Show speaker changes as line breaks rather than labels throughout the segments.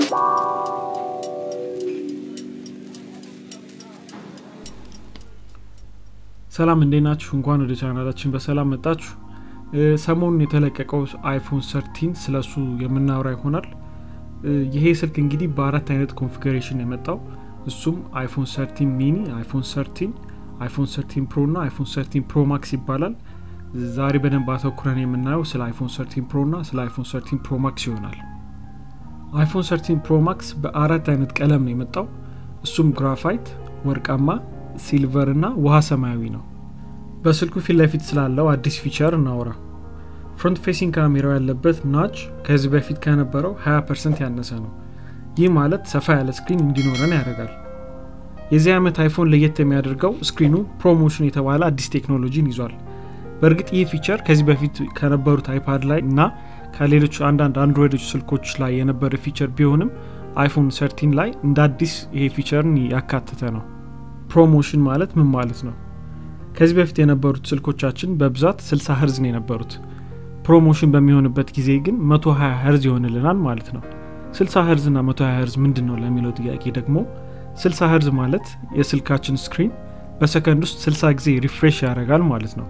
ሰላም እንዴት ናችሁ? እንኳን ወደ ቻናላችን በሰላም መጣችሁ። ሰሞኑን የተለቀቀው አይፎን ሰርቲን ስለሱ የምናወራ ይሆናል። ይሄ ስልክ እንግዲህ በአራት አይነት ኮንፊግሬሽን የመጣው እሱም አይፎን ሰርቲን ሚኒ፣ አይፎን ሰርቲን፣ አይፎን ሰርቲን ፕሮ እና አይፎን ሰርቲን ፕሮ ማክስ ይባላል። ዛሬ በደንብ አተኩረን የምናየው ስለ አይፎን ሰርቲን ፕሮ እና ስለ አይፎን ሰርቲን ፕሮ ማክስ ይሆናል። አይፎን ሰርቲን ፕሮ ማክስ በአራት አይነት ቀለም ነው የመጣው። እሱም ግራፋይት፣ ወርቃማ፣ ሲልቨር እና ውሃ ሰማያዊ ነው። በስልኩ ፊት ለፊት ስላለው አዲስ ፊቸር እናውራ። ፍሮንት ፌሲንግ ካሜራው ያለበት ናች ከዚህ በፊት ከነበረው 20 ፐርሰንት ያነሰ ነው። ይህ ማለት ሰፋ ያለ ስክሪን እንዲኖረን ያደርጋል። የዚህ ዓመት አይፎን ለየት የሚያደርገው ስክሪኑ ፕሮሞሽን የተባለ አዲስ ቴክኖሎጂን ይዟል። በእርግጥ ይህ ፊቸር ከዚህ በፊት ከነበሩት አይፓድ ላይ እና ከሌሎች አንዳንድ አንድሮይዶች ስልኮች ላይ የነበረ ፊቸር ቢሆንም አይፎን ሰርቲን ላይ እንደ አዲስ ይሄ ፊቸርን ያካተተ ነው። ፕሮሞሽን ማለት ምን ማለት ነው? ከዚህ በፊት የነበሩት ስልኮቻችን በብዛት 60 ህርዝ ነው የነበሩት። ፕሮሞሽን በሚሆንበት ጊዜ ግን 120 ህርዝ ይሆንልናል ማለት ነው። 60 ህርዝ እና 120 ህርዝ ምንድን ነው ለሚለው ጥያቄ ደግሞ 60 ህርዝ ማለት የስልካችን ስክሪን በሰከንድ ውስጥ 60 ጊዜ ሪፍሬሽ ያደርጋል ማለት ነው።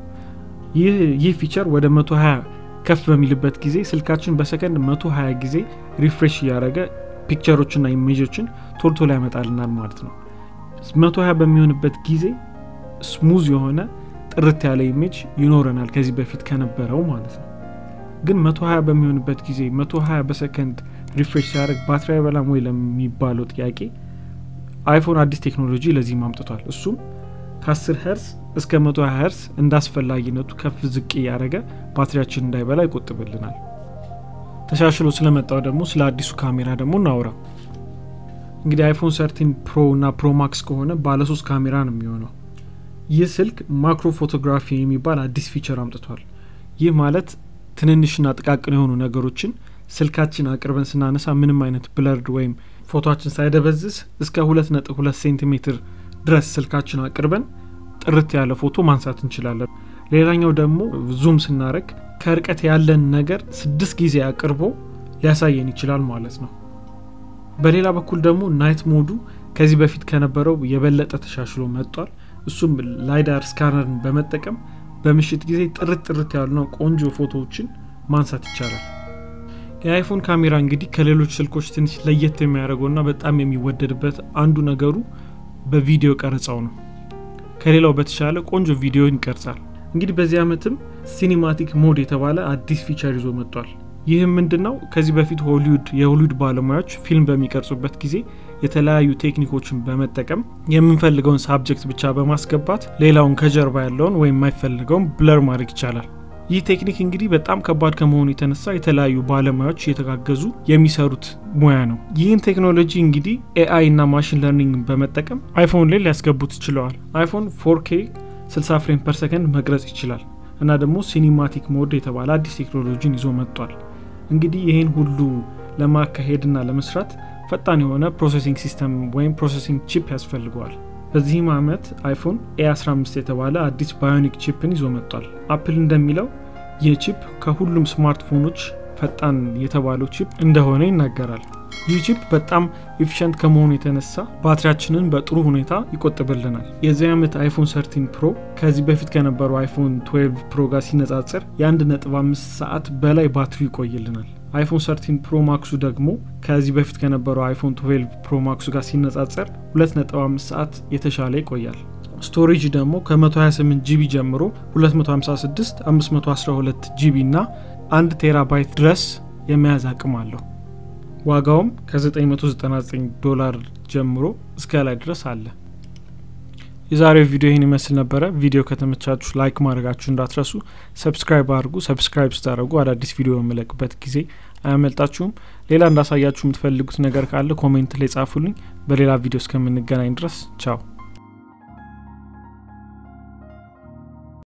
ይህ ፊቸር ወደ 120 ከፍ በሚልበት ጊዜ ስልካችን በሰከንድ 120 ጊዜ ሪፍሬሽ እያደረገ ፒክቸሮችና ኢሜጆችን ቶሎ ቶሎ ያመጣልናል ማለት ነው። 120 በሚሆንበት ጊዜ ስሙዝ የሆነ ጥርት ያለ ኢሜጅ ይኖረናል ከዚህ በፊት ከነበረው ማለት ነው። ግን 120 በሚሆንበት ጊዜ 120 በሰከንድ ሪፍሬሽ ሲያደርግ ባትሪ አይበላም ወይ ለሚባለው ጥያቄ አይፎን አዲስ ቴክኖሎጂ ለዚህም አምጥቷል። እሱም ከ10 ሄርስ እስከ 120 ሄርስ እንደ አስፈላጊነቱ ከፍ ዝቅ እያደረገ ባትሪያችን እንዳይበላ ይቆጥብልናል። ተሻሽሎ ስለመጣው ደግሞ ስለ አዲሱ ካሜራ ደግሞ እናውራ። እንግዲህ አይፎን ሰርቲን ፕሮ እና ፕሮ ማክስ ከሆነ ባለሶስት ካሜራ ነው የሚሆነው። ይህ ስልክ ማክሮ ፎቶግራፊ የሚባል አዲስ ፊቸር አምጥቷል። ይህ ማለት ትንንሽና ጥቃቅን የሆኑ ነገሮችን ስልካችን አቅርበን ስናነሳ ምንም አይነት ብለርድ ወይም ፎቶችን ሳይደበዝዝ እስከ ሁለት ነጥብ ሁለት ሴንቲሜትር ድረስ ስልካችን አቅርበን ጥርት ያለ ፎቶ ማንሳት እንችላለን። ሌላኛው ደግሞ ዙም ስናደረግ ከርቀት ያለን ነገር ስድስት ጊዜ አቅርቦ ሊያሳየን ይችላል ማለት ነው። በሌላ በኩል ደግሞ ናይት ሞዱ ከዚህ በፊት ከነበረው የበለጠ ተሻሽሎ መጥቷል። እሱም ላይዳር ስካነርን በመጠቀም በምሽት ጊዜ ጥርት ጥርት ያሉና ቆንጆ ፎቶዎችን ማንሳት ይቻላል። የአይፎን ካሜራ እንግዲህ ከሌሎች ስልኮች ትንሽ ለየት የሚያደርገውና በጣም የሚወደድበት አንዱ ነገሩ በቪዲዮ ቀረጻው ነው። ከሌላው በተሻለ ቆንጆ ቪዲዮ ይቀርጻል። እንግዲህ በዚህ ዓመትም ሲኒማቲክ ሞድ የተባለ አዲስ ፊቸር ይዞ መጥቷል። ይህም ምንድን ነው? ከዚህ በፊት ሆሊውድ የሆሊውድ ባለሙያዎች ፊልም በሚቀርጹበት ጊዜ የተለያዩ ቴክኒኮችን በመጠቀም የምንፈልገውን ሳብጀክት ብቻ በማስገባት ሌላውን ከጀርባ ያለውን ወይም የማይፈልገውን ብለር ማድረግ ይቻላል። ይህ ቴክኒክ እንግዲህ በጣም ከባድ ከመሆኑ የተነሳ የተለያዩ ባለሙያዎች እየተጋገዙ የሚሰሩት ሙያ ነው። ይህን ቴክኖሎጂ እንግዲህ ኤአይ እና ማሽን ለርኒንግ በመጠቀም አይፎን ላይ ሊያስገቡት ችለዋል። አይፎን ፎርኬ 60 ፍሬም ፐር ሰከንድ መቅረጽ ይችላል እና ደግሞ ሲኒማቲክ ሞድ የተባለ አዲስ ቴክኖሎጂን ይዞ መጥቷል። እንግዲህ ይህን ሁሉ ለማካሄድና ለመስራት ፈጣን የሆነ ፕሮሴሲንግ ሲስተም ወይም ፕሮሴሲንግ ቺፕ ያስፈልገዋል። በዚህም ዓመት አይፎን ኤ15 የተባለ አዲስ ባዮኒክ ቺፕን ይዞ መጥቷል። አፕል እንደሚለው ይህ ቺፕ ከሁሉም ስማርትፎኖች ፈጣን የተባለው ቺፕ እንደሆነ ይናገራል። ይህ ቺፕ በጣም ኤፊሽንት ከመሆኑ የተነሳ ባትሪያችንን በጥሩ ሁኔታ ይቆጥብልናል። የዚህ ዓመት አይፎን ሰርቲን ፕሮ ከዚህ በፊት ከነበረው አይፎን 12 ፕሮ ጋር ሲነጻጽር የ1.5 ሰዓት በላይ ባትሪ ይቆይልናል። አይፎን ሰርቲን ፕሮ ማክሱ ደግሞ ከዚህ በፊት ከነበረው አይፎን 12 ፕሮ ማክሱ ጋር ሲነጻጸር 2.5 ሰዓት የተሻለ ይቆያል። ስቶሬጅ ደግሞ ከ128 ጂቢ ጀምሮ 256፣ 512 ጂቢ እና 1 ቴራባይት ድረስ የመያዝ አቅም አለው። ዋጋውም ከ999 ዶላር ጀምሮ እስከ ላይ ድረስ አለ። የዛሬው ቪዲዮ ይህን ይመስል ነበረ። ቪዲዮ ከተመቻችሁ ላይክ ማድረጋችሁ እንዳትረሱ። ሰብስክራይብ አድርጉ። ሰብስክራይብ ስታደርጉ አዳዲስ ቪዲዮ በመለቅበት ጊዜ አያመልጣችሁም። ሌላ እንዳሳያችሁ የምትፈልጉት ነገር ካለ ኮሜንት ላይ ጻፉልኝ። በሌላ ቪዲዮ እስከምንገናኝ ድረስ ቻው።